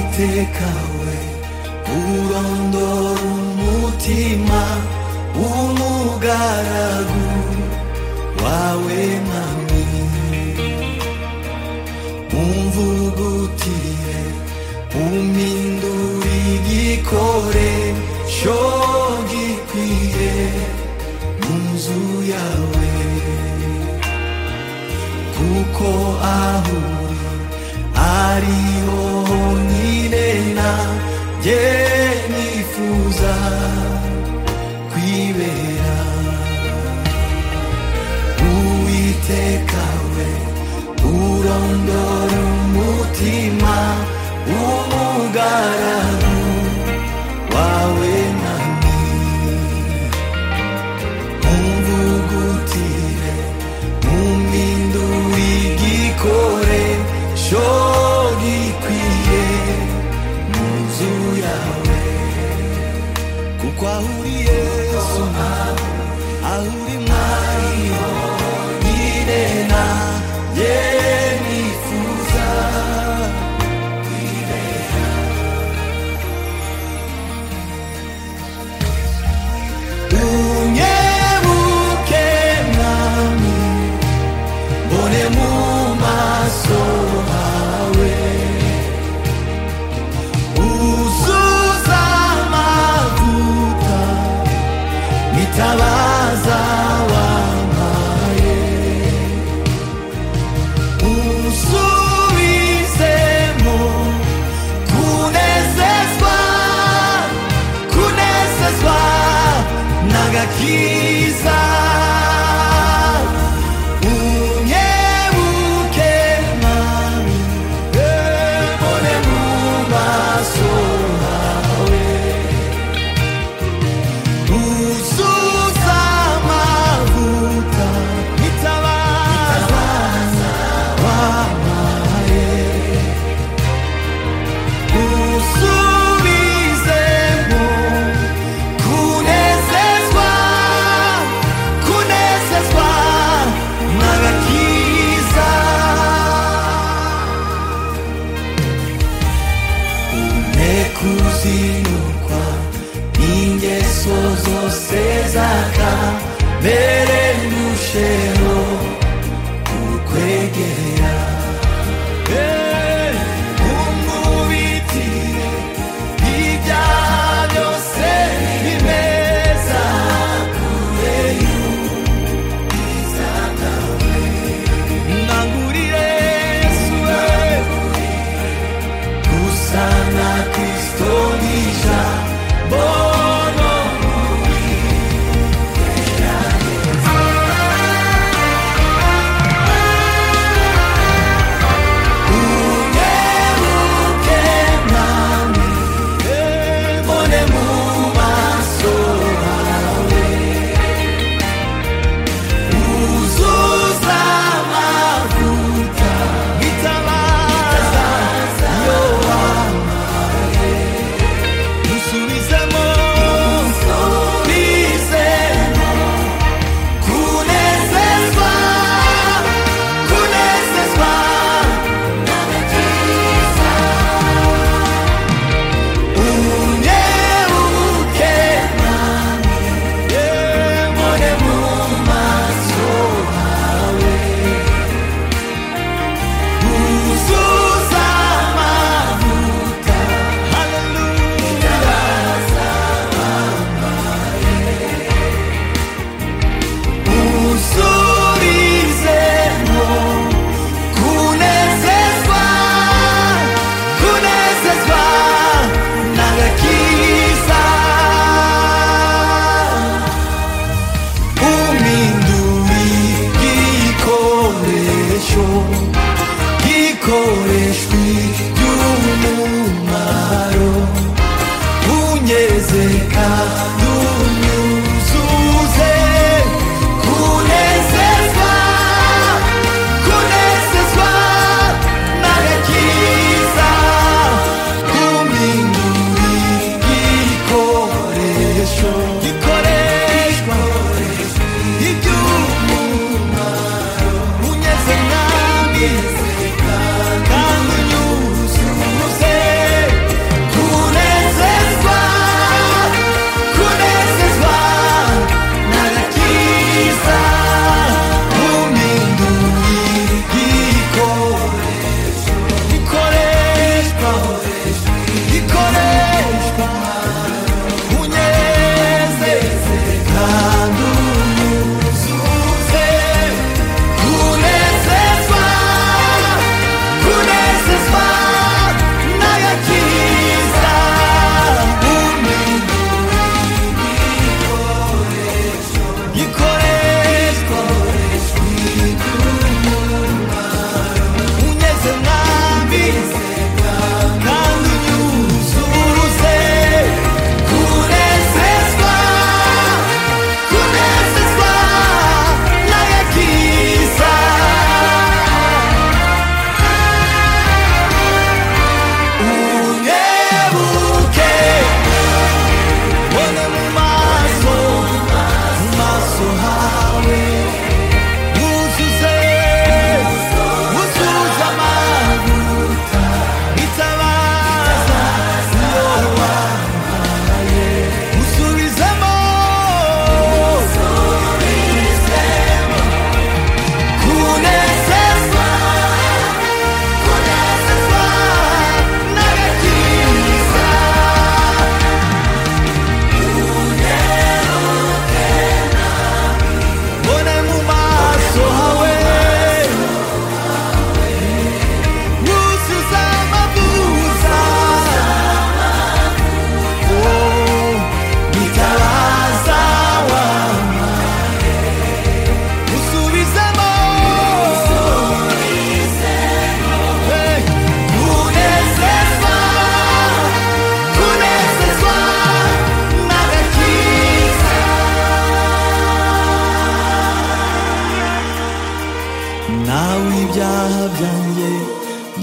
kawe urondora umutima w'umugaragu wawe mwami umvugutire umpindura igikoresho gikwiye mu nzu yawe kuko aho uri ariho honyine nanjye nifuza kwibera uwiteka we urondora umutima w'umugaragu wawe nani umvugutire umpindura igikoresho gikwiye mu nzu yawe kuko aho uri yesu aho uri mwariho nyine nanjye nifuza kwibera unyebuke mwami mbone mu maso hawe uzuza amavuta nitabaza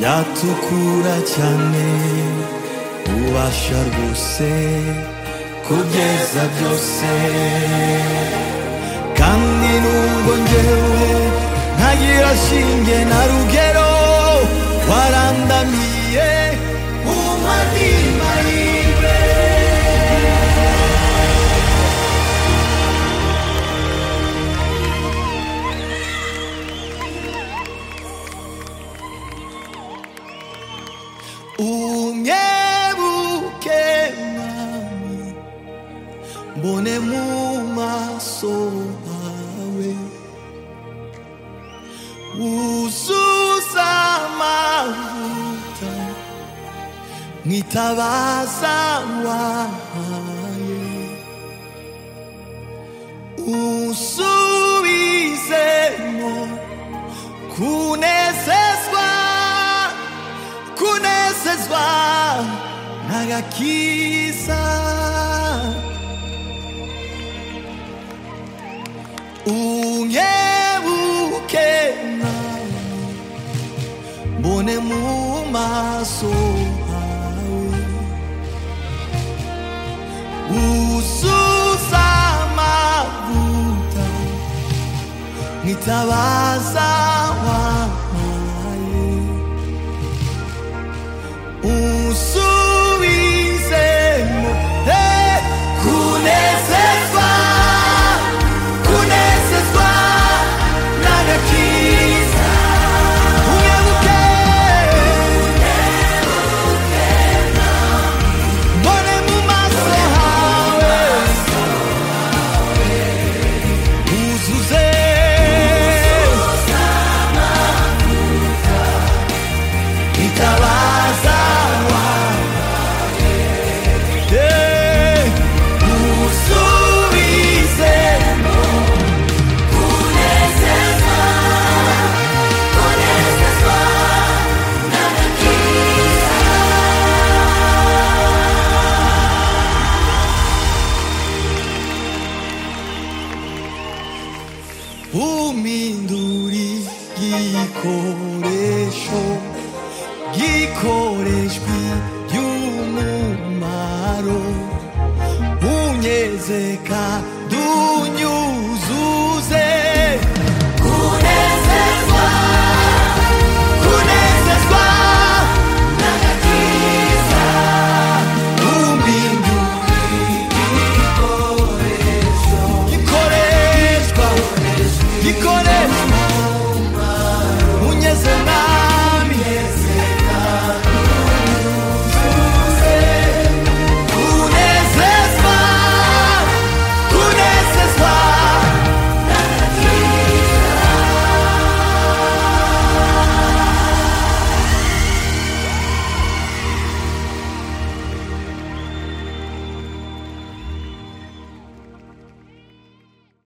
yatukura cyane ubasha rwose kugeza byose kandi nubwo njyewe ntagira shinge na rugero warandamiye umadima yiwe unyebuke mwami mbone mu maso hawe wuzuza amavuta mwitabaza wahaye usubizemo kunezezwa kunezezwa n'agakiza unyebuke nawe mbone mu maso hawe uzuza amavuta nitabaza wampaye unsubizemo eh, kunezezwa kunezezwa n'agakiza unyebuke mbone mu maso hawe uzuze itabaza wawe Eh, unsubizemo uminduri gikoresho gikoreshwi by'umumaro unyezeka